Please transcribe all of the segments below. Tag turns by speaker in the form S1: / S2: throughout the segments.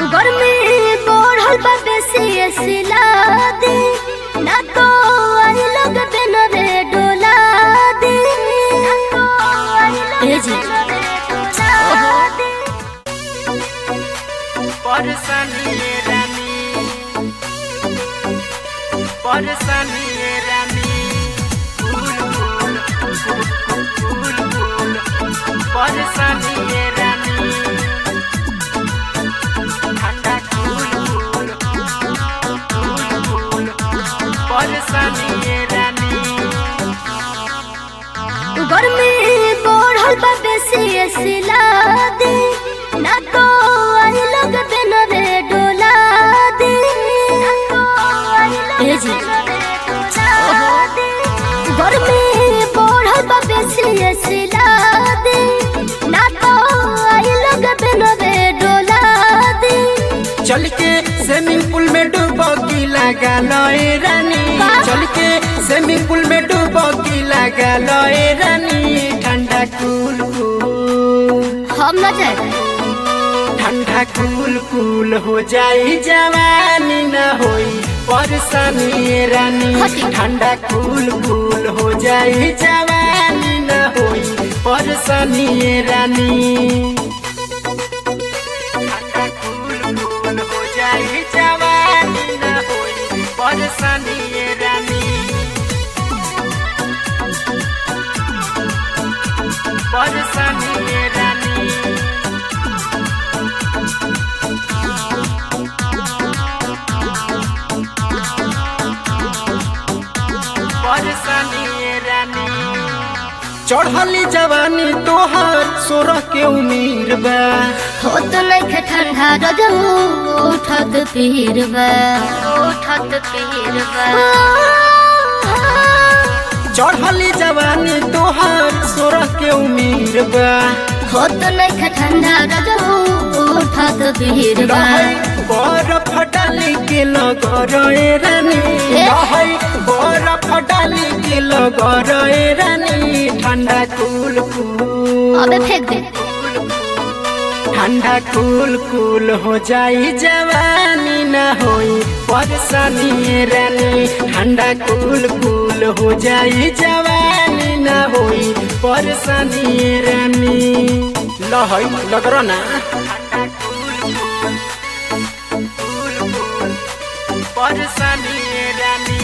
S1: गर्मी बढ़ल बा बेसी सिला दे ना तो आई लोग बिन रे डोला दे ए जी
S2: परसनी रानी परसनी रानी फूल फूल फूल फूल परसनी रानी ठंडा फूल फूल फूल फूल परसनी रानी
S1: गर्मी बढ़ल बा बेसी सिला दे ना तो आई लोग बिन रे डोला दे ए जी गर्मी बढ़ल बा बेसी सिला दे ना तो आई लोग बिन रे डोला दे
S2: चल के स्विमिंग पूल में डुबकी लगा लोए रानी
S1: का?
S2: चल के स्विमिंग पूल में डुबकी लगा लोए रानी ठंडा कूल कूल
S1: हम न जाए
S2: ठंडा कूल कूल हो जाई जवानी न होई परेशानी रानी
S1: हटी।
S2: ठंडा कूल कूल हो जाई जवानी न होई परेशानी रानी ठंडा कूल कूल हो जाई जवानी न होई परेशानी रानी परेशानी रानी परेशानी रानी चढ़ली जवानी तोहर सोरह के उम्मीर बा
S1: हो तो नहीं खे ठंडा रजहू उठत पीर बा उठत पीर बा
S2: चढ़ली जवानी तोहर सोरह के उम्मीर बा
S1: हो तो नहीं खे ठंडा रजहू उठत पीर बा
S2: रहै बरफ डाली के लगरे रानी
S1: ए?
S2: रहै बरफ डाली के लगरे रानी ठंडा कूल कूल
S1: अबे फेंक दे
S2: ठंडा कूल कूल हो जाई जवानी न होई परेशानी रानी ठंडा कूल कूल हो जाई जवानी न होई परेशानी रानी लहई लगरो ना परेशानी रानी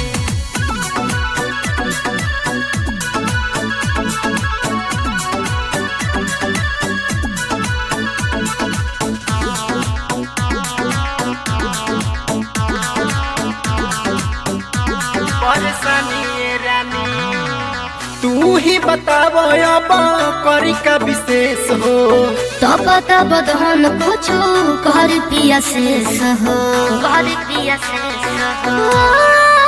S2: परेशानी रानी तू ही बताव अब करी का विशेष हो
S1: तो पता बदहन कुछो कर पिया शेष हो कर पिया शेष हो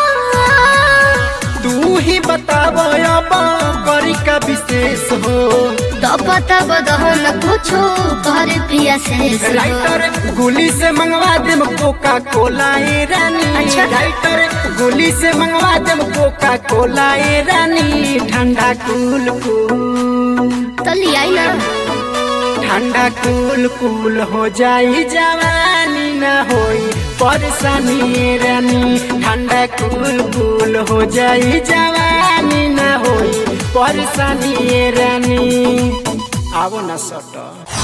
S2: तू ही बताव अब करी का विशेष हो
S1: तो पता बदहन कुछो कर पिया शेष हो
S2: राइटर गोली से मंगवा देम कोका कोला ए रानी
S1: अच्छा।
S2: राइटर गोली से मंगवा देम कोका कोला ए रानी ठंडा कूल कूल
S1: तो लियाई ना
S2: ठंडा कूल कूल हो जाई जवानी न होई परेशानी रानी ठंडा कूल कूल हो जाई जवानी न होई परेशानी रानी आवो न सट